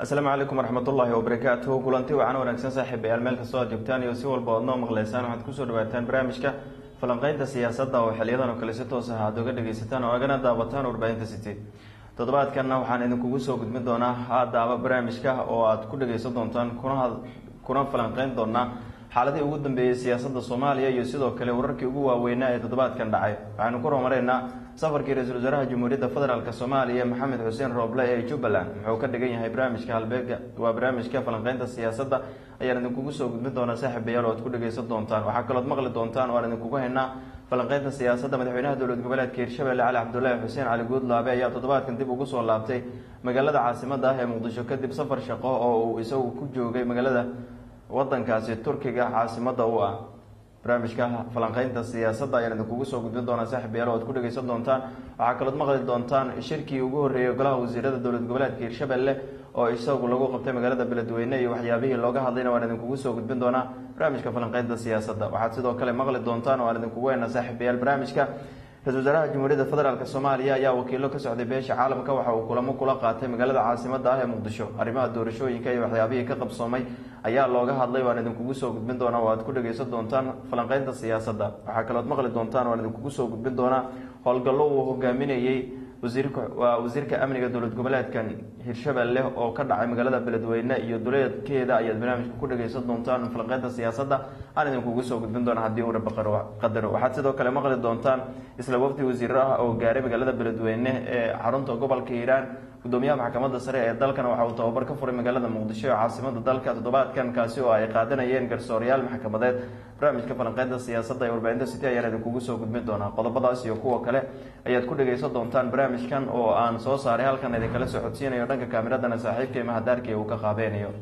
asalaamu calaykum waraxmatullaahi wabarakaatuhu kulanti wacan wanaagsan saaxiibayaal meel kastoo aad joogtaan iyo si walba oad noo maqleysaan waxaad kusoo dhawaataan barnaamijka falanqeynta siyaasadda oo xiliyadan oo kale si toos ah aad oga dhageysataan oo agana daawataan warbaahinta city toddobaadkanna waxaan idinkugu soo gudbin doonaa haadaaba barnaamijka oo aad ku dhageysan doontaan kuna kuna falanqeyn doonaa xaaladihii ugu dambeeyey siyaasadda soomaaliya iyo sidoo kale wararkii ugu waaweynaa ee toddobaadkan dhacay waxaynu ku horumareynaa safarkii ra-iisul wasaaraha jamhuuriyadda federaalk soomaaliya maxamed xuseen rooble ee jubbaland wuxuu ka dhigan yahay barnaamijka halbeega waa barnaamijka falanqeynta siyaasadda ayaan idinkugu soo gudbin doonaa saaxiibayaal oo aad ku dhageysan doontaan waxaa kalood maqli doontaan oo aan idinkugu haynaa falanqeynta siyaasadda madaxweynaha dowlad goboleedka hirshabelle cali cabdulaahi xuseen cali guudlaabe ayaa toddobaadkan dib ugu soo laabtay magaalada caasimada ah ee muqdisho kadib safar shaqo oo uu isagu ku joogay magaalada wadankaasi turkiga caasimada u ah barnaamijka falanqeynta siyaasadda ayaan idinkugu soo gudbin doonaa saaxib yaal o ad ku dhageysan doontaan waxaa kalood maqli doontaan shirkii ugu horreeyay golaha wasiirada dowlad goboleedka hirshabelle oo isagu lagu qabtay magaalada beledweyne iyo waxyaabihii looga hadlayna waan idinkugu soo gudbin doonaa barnaamijka falanqeynta siyaasadda waxaad sidoo kale maqli doontaan oo aan idinkugu heyna saaxiibayaal barnaamijka ra-isul wasaaraha jamhuuriyadda federaalk soomaaliya ayaa wakiilo ka socday beesha caalamka waxa uu kulamo kula qaatay magaalada caasimada ah ee muqdisho arrimaha doorashooyinka iyo waxyaabihii ka qabsoomay ayaa looga hadlay waan idinkugu soo gudbin doonaa oo aad ku dhageysan doontaan falanqeynta siyaasadda waxaa kalood maqli doontaan waan idinkugu soo gudbin doonaa howlgallo uu hogaaminayey wasiirka waa wasiirka amniga dowlad goboleedkan hirshabelle oo ka dhacay magaalada beledweyne iyo duleedkeeda ayaad barnaamijka ku dhageysan doontaan falanqeynta siyaasadda aan idinkugu soo gudbin doona haddii uu raba qadaro waxaad sidoo kale maqli doontaan isla wafdi wasiiro ah oo gaaray magaalada beledweyne ee xarunta gobolka hiiraan gudoomiyaha maxkamadda sare ee dalkana waxa uu tababar ka furay magaalada muqdisho ee caasimada dalka toddobaadkan kaasi oo ay qaadanayeen garsooryaal maxkamadeed barnaamijka falanqeynta siyaasadda ee warbaahinta city ayaan idinkugu soo gudbin doonaa qodobadaas iyo kuwa kale ayaad ku dhageysan doontaan barnaamijkan oo aan soo saaray halkan idinkala socodsiinayo dhanka kaamiradana saaxiibka iyo mahadaarkii uu ka qaabeynayo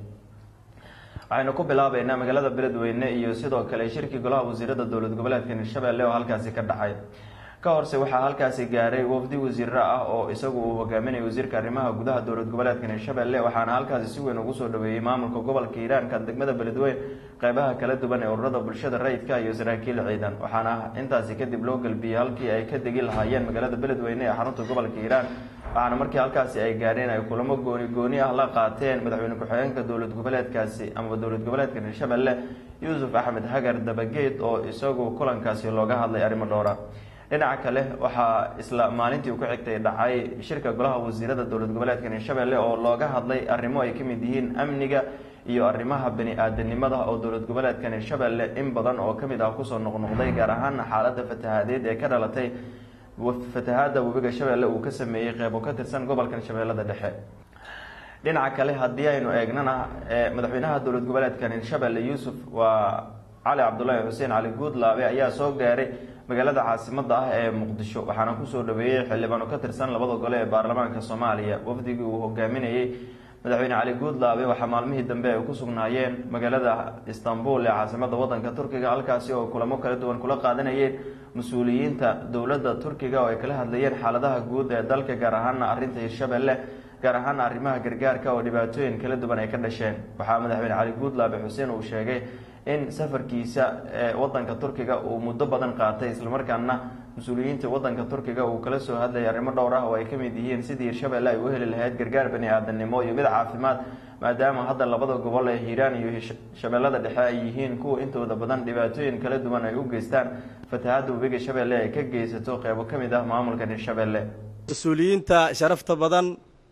waxaynu ku bilaabeynaa magaalada beledweyne iyo sidoo kale shirkii golaha wasiirada dowlad goboleedka hirshabelle oo halkaasi ka dhacay ka horse waxaa halkaasi gaaray wafdi wasiiro ah oo isagu uu hogaaminayay wasiirka arrimaha gudaha dowlad goboleedka hirshabelle waxaana halkaasi si weyn ugu soo dhaweeyey maamulka gobolka hiiraanka degmada beledweyne qeybaha kala duwan ee ururada bulshada rayidka iyo saraakiil ciidan waxaana intaasi kadib loo galbiyey halkii ay ka degi lahaayeen magaalada beledweyne ee xarunta gobolka hiiraan waxaana markii halkaasi ay gaareen ay kulamo gooni gooni ah la qaateen madaxweyne ku-xigeenka dowlad goboleedkaasi amaba dowlad goboleedka hirshabelle yuusuf axmed hagar dabageed oo isagu kulankaasi looga hadlay arrimo dhowra dhinaca kale waxaa isla maalintii ku xigtay dhacay shirka golaha wasiirada dowlad goboleedka hirshabelle oo looga hadlay arrimo ay kamid yihiin amniga iyo arrimaha bani-aadanimada oo dowlad goboleedkan hirshabelle in badan oo kamid ah kusoo noqnoqday gaar ahaana xaalada fatahaadeed ee ka dhalatay fatahaada webiga shabeelle uu ka sameeyey qeybo ka tirsan gobolkan shabeellada dhexe dhinaca kale haddii aynu eegnana madaxweynaha dowlad goboleedkan hirshabelle yuusuf waa cali cabdulaahi xuseen cali guudlaabe ayaa soo gaaray magaalada caasimada ah ee muqdisho waxaana kusoo dhaweeyey xildhibaano ka tirsan labada gole ee baarlamaanka soomaaliya wafdigii uu hogaaminayey madaxweyne cali guudlaabe waxaa maalmihii dambe ay ku sugnaayeen magaalada istanbul ee caasimada wadanka turkiga halkaasi oo kulamo kala duwan kula qaadanayeen mas-uuliyiinta dowladda turkiga oo ay kala hadlayeen xaaladaha guud ee dalka gaar ahaana arrinta hirshabelle gaar ahaana arrimaha gargaarka oo dhibaatooyin kala duwan ay ka dhasheen waxaa madaxweyne cali guudlaabe xuseen uu sheegay in safarkiisa ee wadanka turkiga uu muddo badan qaatay islamarkaana mas-uuliyiinta wadanka turkiga uu kala soo hadlayay arrimo dhowr ah oo ay kamid yihiin sidii hirshabelle ay u heli lahayd gargaar bani aadanimo iyo mid caafimaad maadaama hadda labada gobol ee hiiraan iyo shabeellada dhexe ay yihiin kuwa intooda badan dhibaatooyin kala duwan ay u geystaan fatahaadda webiga shabeelle ay ka geysato qeybo ka mid ah maamulkan hirshabelle mas-uuliyiinta sharafta badan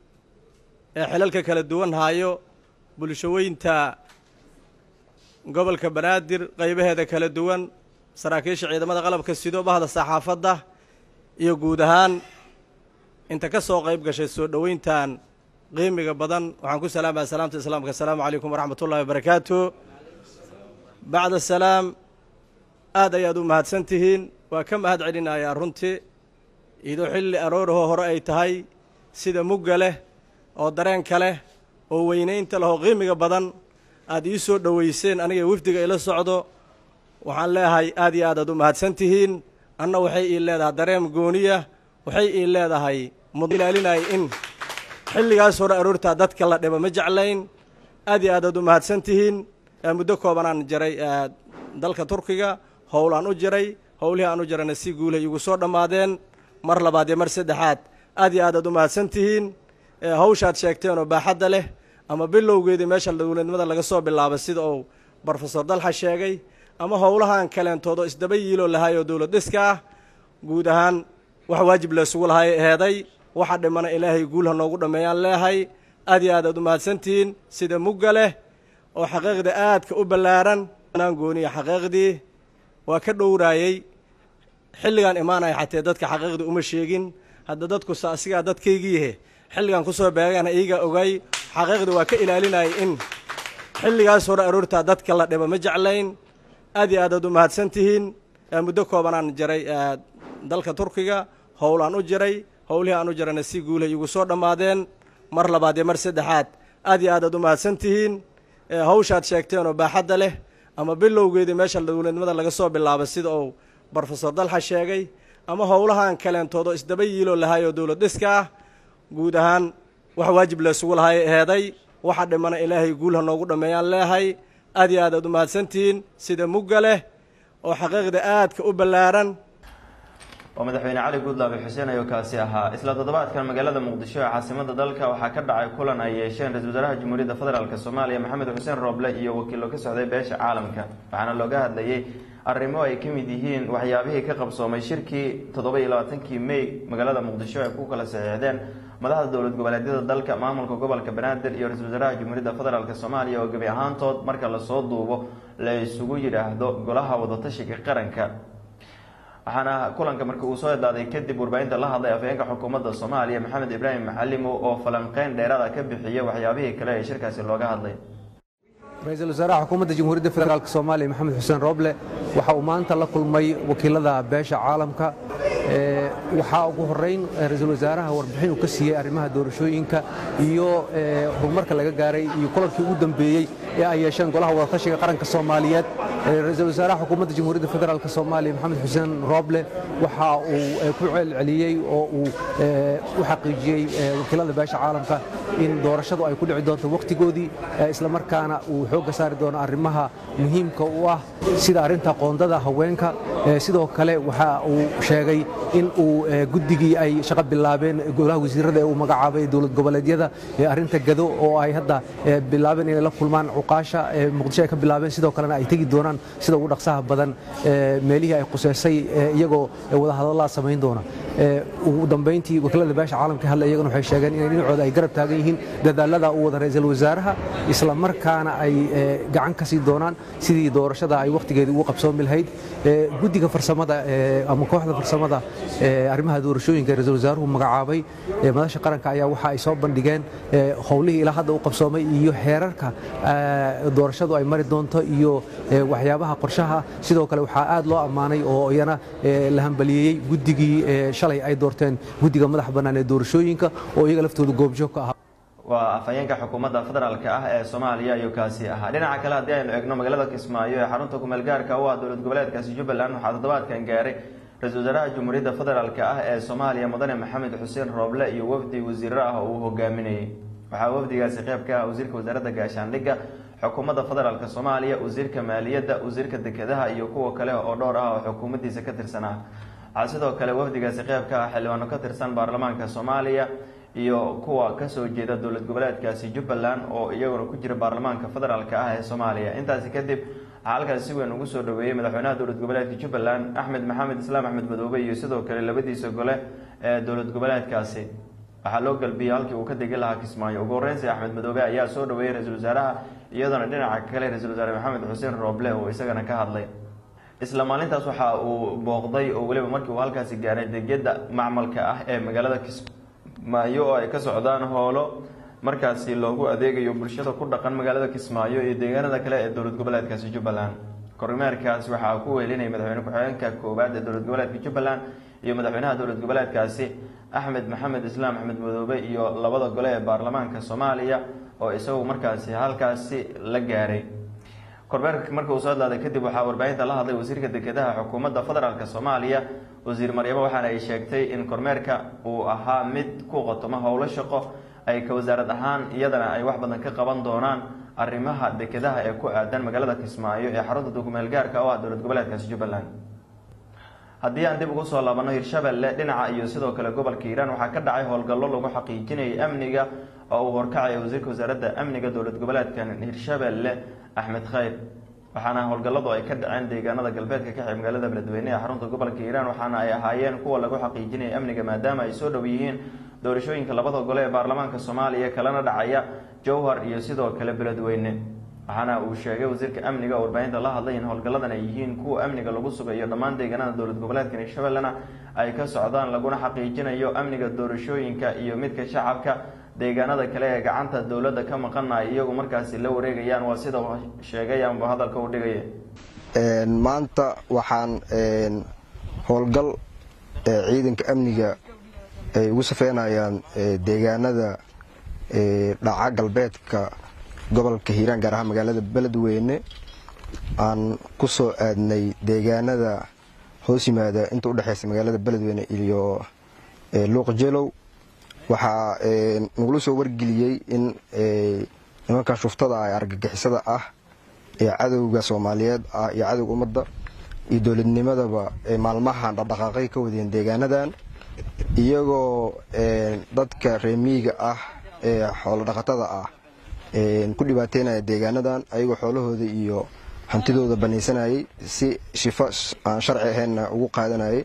ee xilalka kala duwan haayo bulshaweynta gobolka banaadir qeybaheeda kala duwan saraakiisha ciidamada qalabka sido bahda saxaafadda iyo guud ahaan inta ka soo qeyb gashay soo dhoweyntan qiimiga badan waxaan ku salaamaya salaamta islaamka asalaamu calaykum waraxmat ullahi wabarakaatu bacda salaam aad ayaad u mahadsan tihiin waa ka mahad celinayaa runtii idoo xilli aroorahoo hore ay tahay sida mugga leh oo dareenka leh oo weynaynta leh oo qiimiga badan aad ii soo dhoweyseen aniga wafdiga ila socdo waxaan leeyahay aad iyo aad aad u mahadsan tihiin anna waxay ii leedahay dareem gooniya waxay ii leedahay mudilaalinay in xilligaas hore aroortaa dadka la dhibo ma jeclayn aad iyo aad aad u mahadsan tihiin muddo koobanaan jiray dalka turkiga howlaan u jiray howlihii aan u jirayna si guulay igu soo dhammaadeen mar labaad iyo mar saddexaad aad iyo aad aad u mahadsan tihiin hawshaad sheegteen oo baaxadda leh ama bilowgeedii meesha dowladnimada laga soo bilaabay sida uu brofesor dalxa sheegay ama howlahan kaleentood oo isdaba yiiloo lahay oo dowlad dhiska ah guud ahaan wax waajib laysugu lahay heeday waxa dhimana ilaahay guulha noogu dhammeeyaan leehay aad iyo aad aad u mahadsantihiin sida mugga leh oo xaqiiqda aadka u ballaaran anaan gooniya xaqiiqdii waa ka dhowraayey xilligaan imaanaya xatee dadka xaqiiqdii uma sheegin hadda dadkusa asigaa dadkaygiihe xilligan kusoo beegana iiga ogay xaqiiqdii waa ka ilaalinayay in xilligaas hore aroortaa dadka la dhiba ma jeclayn aad iyo aad aad u mahadsan tihiin muddo koobanaan jiray dalka turkiga howl aan u jiray howlihii aan u jirana si guulahay igu soo dhammaadeen mar labaad iyo mar saddexaad aad iyo aad aad u mahadsan tihiin hawshaad sheegteen oo baaxadda leh ama bilowgeedii meesha dowladnimada laga soo bilaabay sida uu brofesor dalxa sheegay ama howlahan kaleentood oo isdaba yiiloo lahay oo dowlad dhiska ah guud ahaan wax waajib laysugu lahay heeday waxa dhimana ilaahay guulha noogu dhammeeyaan leehay aad iyo aad aad u mahadsantihiin sida mugga leh oo xaqiiqda aadka u ballaaran waa madaxweyne cali guudlaabe xuseen ayuu kaasi ahaa isla toddobaadkan magaalada muqdisho ee caasimada dalka waxaa ka dhacay kulan ay yeesheen ra-isul wasaaraha jamhuuriyadda federaalk soomaaliya maxamed xuseen rooble iyo wakiilo ka socday beesha caalamka waxaana looga hadlayay arrimo ay ka mid yihiin waxyaabihii ka qabsoomay shirkii toddoba iyo labaatankii may magaalada muqdisho ay ku kala saxiixdeen madaxda dowlad goboleedyada dalka maamulka gobolka banaadir iyo ra-isul wasaaraha jamhuuriyadda federaalk soomaaliya oo gebi ahaantood marka lasoo duubo la isugu yidhaahdo golaha wadatashiga qaranka waxaana kulanka marka uu soo edaaday kadib warbaahinta la hadlay afhayeenka xukuumadda soomaaliya maxamed ibraahim maxalimo oo falanqeyn dheeraada ka bixiyay waxyaabihii kale ee shirkaasi looga hadlay ra-iisul wasaaraha xukuumadda jamhuuriyadda federaalk soomaaliya maxamed xuseen rooble waxa uu maanta la kulmay wakiilada beesha caalamka waxaa ugu horeyn ra-iisul wasaaraha warbixin uu ka siiyey arrimaha doorashooyinka iyo horumarka laga gaaray iyo kulankii ugu dambeeyey ee ay yeesheen golaha wadatashiga qaranka soomaaliyeed ra-iisul wasaaraha xukuumadda jamhuuriyadda federaalk soomaaliya maxamed xuseen rooble waxa uu ku celceliyey oo uu u xaqiijiyey wakiilada beesha caalamka in doorashadu ay ku dhici doonto wakhtigoodii islamarkaana uu xoogga saari doono arrimaha muhiimka u ah sida arrinta qoondada haweenka sidoo kale waxa uu sheegay in uu guddigii ay shaqo bilaabeen golaha wasiirada ee uu magacaabay dowlad goboleedyada arrinta gado oo ay hadda bilaabeen inay la kulmaan cuqaasha muqdisho ay ka bilaabeen sidoo kalena ay tegi doonaan sida ugu dhaqsaha badan meelihii ay quseysay iyagoo wadahadallaa samayn doona ugu dambayntii wakiilada beesha caalamka hadla iyagana waxay sheegeen inay dhinacooda ay garab taagan yihiin dadaalada uu wada ra-iisul wasaaraha isla markaana ay gacan ka sii doonaan sidii doorashada ay wakhtigeedii ugu qabsoomi lahayd guddiga farsamada ama kooxda farsamada arrimaha doorashooyinka ra-iisul wasaaruhu magacaabay madasha qaranka ayaa waxa ay soo bandhigeen howlihii ilaa hadda u qabsoomay iyo xeerarka doorashadu ay mari doonto iyo waxyaabaha qorshaha sidoo kale waxaa aad loo ammaanay oo iyana la hambaliyeeyey guddigii shalay ay doorteen guddiga madaxa bannaan ee doorashooyinka oo iyaga laftooda goobjoog ka ahaa waa afhayeenka xukuumadda federaalka ah ee soomaaliya ayuu kaasi ahaa dhinaca kale haddii aynu eegno magaalada kismaayo ee xarunta kumeel gaarka u ah dowlad goboleedkaasi jubbaland waxaa toddobaadkan gaaray ra-iisul wasaaraha jamhuuriyadda federaalk ah ee soomaaliya mudane maxamed xuseen rooble iyo wafdi wasiiro ah oo uu hogaaminayay waxaa wafdigaasi qeyb ka ah wasiirka wasaaradda gaashaandhigga xukuumadda federaalk soomaaliya wasiirka maaliyadda wasiirka dekedaha iyo kuwa kale oo dhowr ah oo xukuumaddiisa ka tirsan ah waxaa sidoo kale wafdigaasi qeyb ka ah xildhibaano ka tirsan baarlamaanka soomaaliya iyo kuwa kasoo jeeda dowlad goboleedkaasi jubbaland oo iyaguna ku jira baarlamaanka federaalk ah ee soomaaliya intaasi kadib waxaa halkaas si weyn ugu soo dhaweeyey madaxweynaha dowlad goboleedka jubbaland axmed maxamed islaam axmed madoobe iyo sidoo kale labadiisa gole ee dowlad goboleedkaasi waxaa loo galbiyey halkii uu ka degi lahaa kismaayo ugu horreynsi axmed madoobe ayaa soo dhaweeyey ra-iisul wasaaraha iyadoona dhinaca kale ra-iisul wasaare maxamed xuseen rooble oo isagana ka hadlay isla maalintaas waxa uu booqday oo weliba markii uu halkaasi gaaray degyada macmalka ah ee magaalada kismaayo oo ay ka socdaan hoolo markaasi loogu adeegayo bulshada ku dhaqan magaalada kismaayo iyo deegaanada kale ee dowlad goboleedkaasi jubbaland kormeerkaas waxaa ku weelinayay madaxweyne ku-xigeenka koowaad ee dowlad goboleedka jubbaland iyo madaxweynaha dowlad goboleedkaasi axmed maxamed islaam axmed madoobe iyo labada gole ee baarlamaanka soomaaliya oo isagu markaasi halkaasi la gaaray kormeerka marka uu soo daaday kadib waxaa warbaahinta la hadlay wasiirka dekedaha xukuumadda federaalk soomaaliya wasiir maryamo waxaana ay sheegtay in kormeerka uu ahaa mid ku qotomo howlo shaqo ay ka wasaarad ahaan iyadana ay wax badan ka qaban doonaan arrimaha dekedaha ee ku aadan magaalada kismaayo ee xarunta dukumeel gaarka oo ah dowlad goboleedkaasi jubbaland haddii aan dib ugu soo laabano hirshabelle dhinaca iyo sidoo kale gobolka hiiraan waxaa ka dhacay howlgallo lagu xaqiijinayay amniga oo uu horkacaya wasiirka wasaaradda amniga dowlad goboleedkan hirshabelle axmed khayr waxaana howlgalladu ay ka dhaceen deegaanada galbeedka ka xib magaalada beledweyne ee xarunta gobolka hiiraan waxaana ay ahaayeen kuwa lagu xaqiijinaya amniga maadaama ay soo dhow yihiin doorashooyinka labada gole ee baarlamaanka soomaaliya kalena dhacaya jowhar iyo sidoo kale beledweyne waxaana uu sheegay wasiirka amniga oo warbaahinta la hadlay in howlgalladan ay yihiin kuwa amniga lagu sugayo dhammaan deegaanada dowlad goboleedkan hirshabellena ay ka socdaan laguna xaqiijinayo amniga doorashooyinka iyo midka shacabka deegaanada kale ee gacanta dowladda ka maqana ay iyagu markaasi la wareegayaan waa sida sheegay amba hadalka u dhigaya maanta waxaan howlgal ciidanka amniga ay ugu safeynayaan deegaanada dhaca galbeedka gobolka hiiraan gaar ahaan magaalada beledweyne aan ku soo aadnay deegaanada hoos yimaada inta udhexeysa magaalada beledweyne iyo luuqjelow waxaa nagula soo wargeliyey in nimankan shuftada ah ee argagixisada ah ee cadowga soomaaliyeed ah iyo cadowga ummadda iyo dowladnimadaba maalmahan dhaqdhaqaaqay ka wadeen deegaanadan iyagoo dadka reemiyiga ah ee xoolo dhaqatada ah ku dhibaateynaya deegaanadan ayagoo xoolahooda iyo hantidooda banaysanayay si shifo aan sharci ahaynna ugu qaadanayay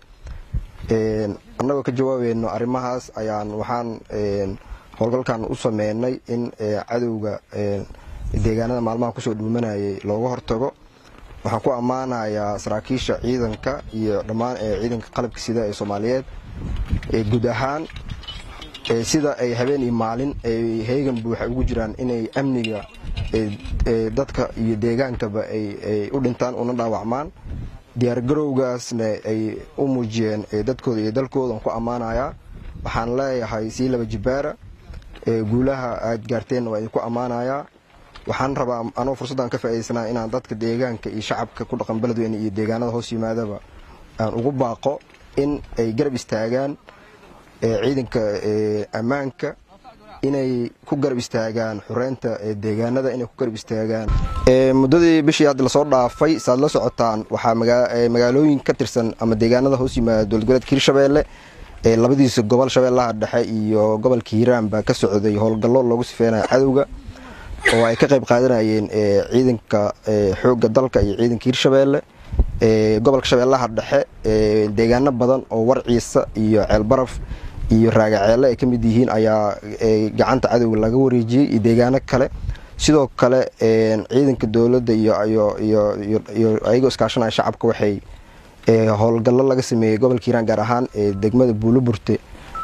annagoo ka jawaabayno arrimahaas ayaan waxaan howlgalkan u sameynay in cadowga deegaanada maalmaha kusoo dhuumanayay looga hortago waxaan ku ammaanayaa saraakiisha ciidanka iyo dhammaan ciidanka qalabka sida ee soomaaliyeed guud ahaan sida ay habeen iyo maalin ay heegan buuxa ugu jiraan inay amniga dadka iyo deegaankaba ay u dhintaan una dhaawacmaan diyaargarowgaasna ay u muujiyeen dadkooda iyo dalkoodan ku ammaanayaa waxaan leeyahay sii laba jibaara guulaha aad gaarteenna waa idinku ammaanayaa waxaan rabaa anoo fursaddan ka faa'idaysnaa inaan dadka deegaanka iyo shacabka ku dhaqan beledweyne iyo deegaanada hoos yimaadaba aan ugu baaqo in ay garab istaagaan ciidanka ammaanka inay ku garab istaagaan xureynta deegaanada inay ku garab istaagaan muddadii bishii hadda lasoo dhaafay saaad la socotaan waxaa magaalooyin ka tirsan ama deegaanada hoos yimaada dowlad goboleedka hirshabelle labadiisa gobol shabeellaha dhexe iyo gobolka hiiraan baa ka socday howlgallo loogu sifeynaya cadowga oo ay ka qayb qaadanayeen ciidanka xoogga dalka iyo ciidanka hirshabelle gobolka shabeellaha dhexe deegaano badan oo warciisa iyo ceelbaraf iyo raagaceelle ay ka mid yihiin ayaa gacanta cadowga laga wareejiyey iyo deegaano kale sidoo kale ciidanka dowladda iyo ayagoo iskaashanaya shacabka waxay howlgallo laga sameeyey gobolka hiiraan gaar ahaan degmada buuloburte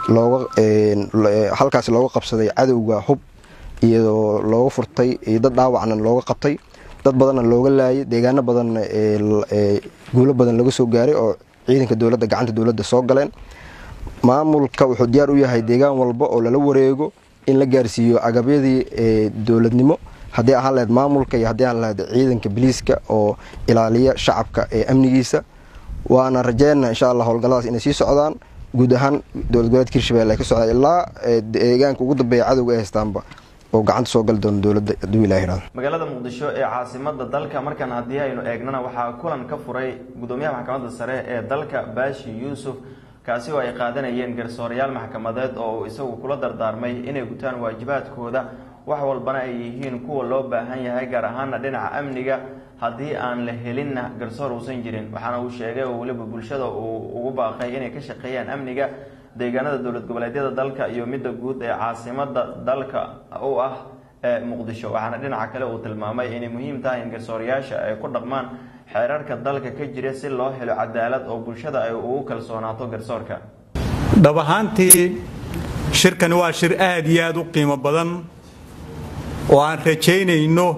halkaasi looga qabsaday cadowga hub iyadoo looga furtay iyo dad dhaawacna looga qabtay dad badanna looga laayay deegaano badanna guulo badan laga soo gaaray oo ciidanka dowladda gacanta dowladda soo galeen maamulka wuxuu diyaar u yahay deegaan walba oo lala wareego in la gaarsiiyo agabyadii dowladnimo haddii ahaan lahayd maamulka iyo haddii ahaan lahayd ciidanka biliiska oo ilaaliya shacabka ee amnigiisa waana rajeyna insha allah howlgalladaas inay sii socdaan guud ahaan dowlad goboleedka hirshabelle ay ka socdaan ilaa deegaanka ugu dambeeya cadowga ay haystaanba oo gacanta soo gali doono dowladda hadduu ilaah yidhahdo magaalada muqdisho ee caasimada dalka markan haddii aynu eegnana waxaa kulan ka furay gudoomiyaha maxkamadda sare ee dalka baashi yuusuf kaasi oo ay qaadanayeen garsoorayaal maxkamadeed oo uu isagu kula dardaarmay inay gutaan waajibaadkooda wax walbana ay yihiin kuwa loo baahan yahay gaar ahaana dhinaca amniga haddii aan la helinna garsoor uusan jirin waxaana uu sheegay oo weliba bulshada uu ugu baaqay inay ka shaqeeyaan amniga deegaanada dowlad goboleedyada dalka iyo midda guud ee caasimada dalka u ah ee muqdisho waxaana dhinaca kale uu tilmaamay inay muhiim tahay in garsoorayaasha ay ku dhaqmaan xeerarka dalka ka jira si loo helo cadaalad oo bulshada ay ugu kalsoonaato garsoorka dhab ahaantii shirkani waa shir aad iyo aad u qiimo badan oo aan rajaynayno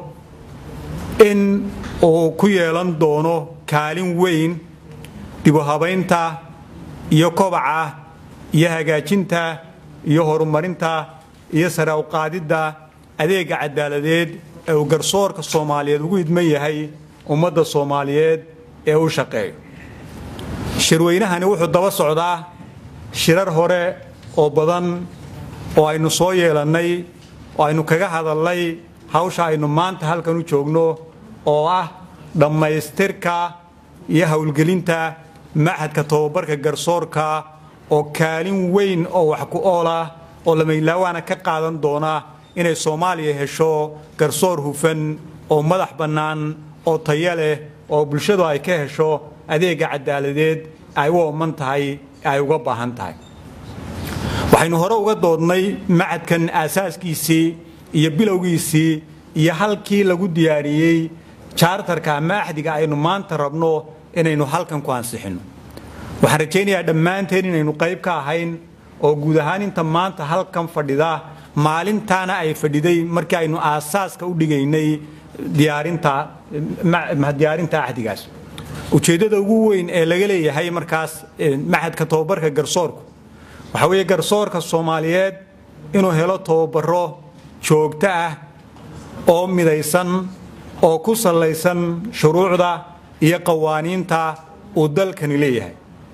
in uu ku yeelan doono kaalin weyn dibuhabaynta iyo kobaca iyo hagaajinta iyo horumarinta iyo sare uqaadidda adeega cadaaladeed ee uu garsoorka soomaaliyeed ugu idman yahay ummadda soomaaliyeed ee u shaqeeyo shirweynahani wuxuu daba socdaa shirar hore oo badan oo aynu soo yeelannay oo aynu kaga hadalnay hawsha aynu maanta halkan u joogno oo ah dhammaystirka iyo howlgelinta machadka tobabarka garsoorka oo kaalin weyn oo wax ku ool ah oo lamaylawaana ka qaadan doona inay soomaaliya hesho garsoor hufan oo madax bannaan oo tayo leh oo bulshadu ay ka hesho adeega cadaaladeed ay u ooman tahay ay uga baahan tahay waxaynu hore uga doodnay macadkan aasaaskiisii iyo bilowgiisii iyo halkii lagu diyaariyey jaartarka ama axdiga aynu maanta rabno inaynu halkan ku ansixinno waxaan rajaynayaa dhammaanteen inaynu qayb ka ahayn oo guud ahaan inta maanta halkan fadhida maalintaana ay fadhiday markii aynu aasaaska u dhigaynay diyaarinta diyaarinta axdigaas ujeeddada ugu weyn ee laga leeyahay markaas maxadka tobabarka garsoorku waxaa weeye garsoorka soomaaliyeed inuu helo tobabaro joogto ah oo midaysan oo ku sallaysan shuruucda iyo qawaaniinta uu dalkani leeyahay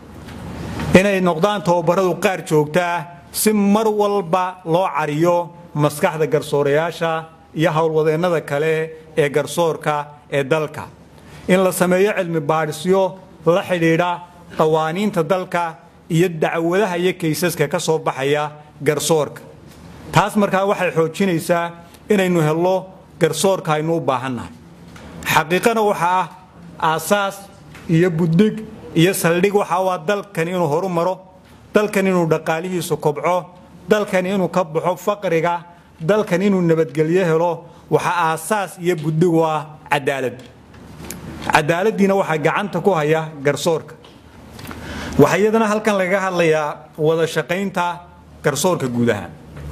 inay noqdaan tobabaradu qaar joogto ah si mar walba loo cariyo maskaxda garsoorayaasha iyo howlwadeennada kale ee garsoorka ee dalka in la sameeyo cilmi baadhisyo la xidhiidha qawaaniinta dalka iyo dacwadaha iyo kaysaska ka soo baxaya garsoorka taas markaa waxay xoojinaysaa inaynu helno garsoorka aynu u baahannahay xaqiiqana waxaa ah aasaas iyo buddig iyo saldhig waxa u ah dalkan inuu horu maro dalkan inuu dhaqaalihiisu kobco dalkan inuu ka baxo faqriga dalkan inuu nabadgelyo helo waxaa aasaas iyo buddig u ah cadaalad cadaaladdiina waxaa gacanta ku haya garsoorka waxaa iyadana halkan lagaga hadlayaa wada shaqaynta garsoorka guud ahaan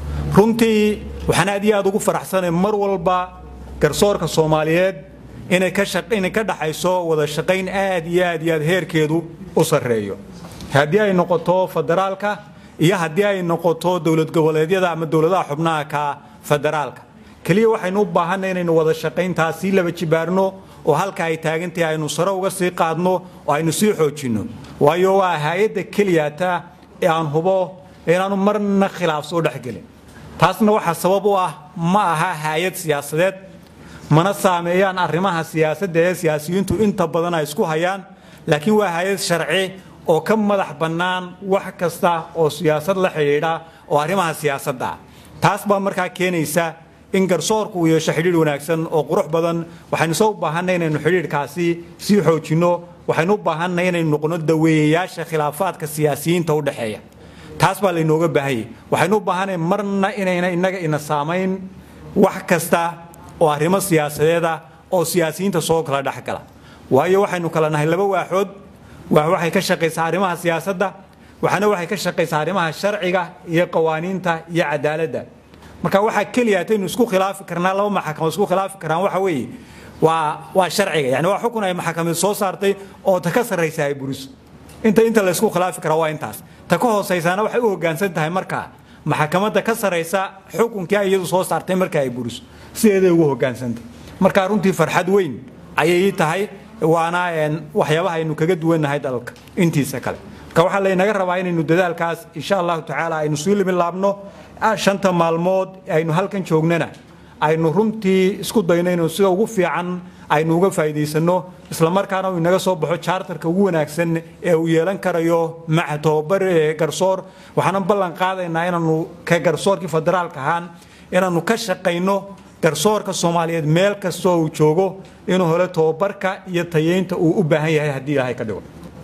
runtii waxaan aad iyo aad ugu faraxsanay mar walba garsoorka soomaaliyeed inay ka dhaxayso wada shaqayn aad iyo aad iyo aad heerkeedu u sarreeyo haddii ay noqoto federaalka iyo haddii ay noqoto dowlad goboleedyada ama dowladaha xubnaha ka federaalka keliya waxaynu u baahanay inaynu wada shaqayntaas sii laba jibaarno oo halka ay taagantahay aynu sare uga sii qaadno oo aynu sii xoojinno waayo waa hay-adda keliyata ee aan hubo inaanu marna khilaaf soo dhexgelin taasna waxaa sabab u ah ma aha hay-ad siyaasadeed mana saameeyaan arrimaha siyaasadda ee siyaasiyiintu inta badan ay isku hayaan laakiin waa hay-ad sharci oo ka madax bannaan wax kasta oo siyaasad la xidhiidha oo arrimaha siyaasadda ah taas baa markaa keenaysa in garsoorku uu yeesho xidhiidh wanaagsan oo qurux badan waxaynu soo u baahanay inaynu xidhiidhkaasi sii xoojinno waxaynu u baahanay inaynu noqono daweeyayaasha khilaafaadka siyaasiyiinta u dhexeeya taas baa laynooga baahanyay waxaynu u baahanay marna inayna innaga ina saamayn wax kasta oo arrimo siyaasadeed ah oo siyaasiyiinta soo kala dhexgala waayo waxaynu kala nahay laba waaxood waax waxay ka shaqaysaa arrimaha siyaasadda waxaana waxay ka shaqaysaa arrimaha sharciga iyo qawaaniinta iyo cadaaladda marka waxaa keliya ataynu isku khilaafi karnaa laba maxakamo isku khilaafi karaan waxa weeye waa waa sharciga yani waa xukun ay maxakamad soo saartay oo ta ka sarraysa ay buriso inta inta la isku khilaafi karaa waa intaas ta ka hoosaysaana waxay u hoggaansan tahay markaa maxakamadda ka sarraysa xukunkii ay iyadu soo saartay marka ay buriso sideeday ugu hoggaansantahay marka runtii farxad weyn ayay ii tahay waana waxyaabaha aynu kaga duwannahay dalka intiisa kale marka waxaa laynaga rabaa inaynu dadaalkaas insha allahu tacaala aynu sii limilaabno shanta maalmood aynu halkan joognana aynu runtii isku dayno inuu sida ugu fiican aynu uga faa'iidaysanno islamarkaana uu inaga soo baxo jaartarka ugu wanaagsan ee uu yeelan karayo maca tobabar garsoor waxaanan ballan qaadaynaa inaanu ka garsoorkii federaalka ahaan inaanu ka shaqayno garsoorka soomaaliyeed meel kastoo uu joogo inuu helo tobabarka iyo tayeynta uu u baahan yahay haddii ilaahay ka dhigo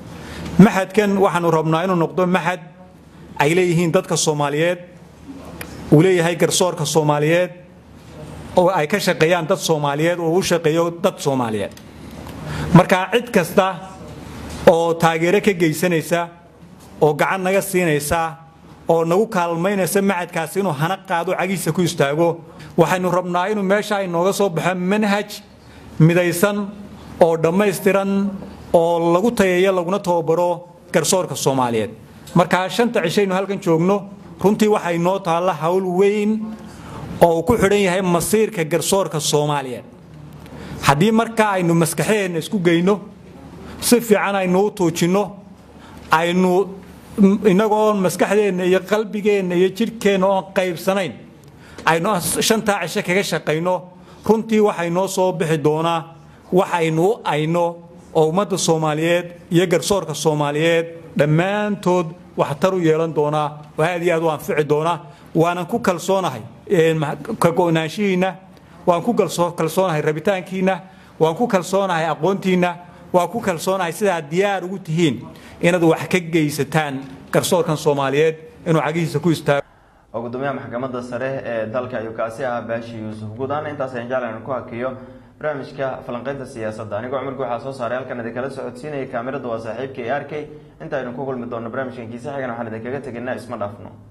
maxadkan waxaanu rabnaa inuu noqdo maxad ay leeyihiin dadka soomaaliyeed uu leeyahay garsoorka soomaaliyeed oo ay ka shaqeeyaan dad soomaaliyeed oo u shaqeeyo dad soomaaliyeed marka cid kasta oo taageero ka geysanaysa oo gacan naga siinaysa oo nagu kaalmaynaysa macadkaasi inuu hana qaado cagiisa ku istaago waxaynu rabnaa inuu meesha ay nooga soo baxo manhaj midaysan oo dhammaystiran oo lagu tayeeyo laguna tababaro garsoorka soomaaliyeed markaa shanta cishaynu halkan joogno runtii waxay noo taalla hawl weyn oo uu ku xidhan yahay masiirka garsoorka soomaaliyeed haddii markaa aynu maskaxdeenna isku geyno si fiican aynu u tuujinno aynu inagoon maskaxdeenna iyo qalbigeenna iyo jidhkeenna oon qaybsanayn aynu shantaa cisho kaga shaqayno runtii waxay noo soo bixi doonaa waxaynu u ayno oo ummadda soomaaliyeed iyo garsoorka soomaaliyeed dhammaantood waxtar u yeelan doonaa oo aad iyo aad u anfici doonaa waanan ku kalsoonahay ka go-naanshihiinna waan ku kalsoonahay rabitaankiinna waan ku kalsoonahay aqoontiinna waan ku kalsoonahay sidaad diyaar ugu tihiin inaad wax ka geysataan garsoorkan soomaaliyeed inuu cagihiisa ku istaago oo gudoomiyaha maxkamadda sare ee dalka ayuu kaasi ahaa baashi yuusuf guud ahaan intaas ayaan jeclan ku hakiyo barnaamijka falanqeynta siyaasadda anigoo cumarka waxaa soo saaray halkan idinkala socodsiinaya kaamirada waa saaxiibka e r k inta aynu ku kulmi doonno barnaamijkan kiisa xigan waxaan idinkaga tegaynaa isma dhaafno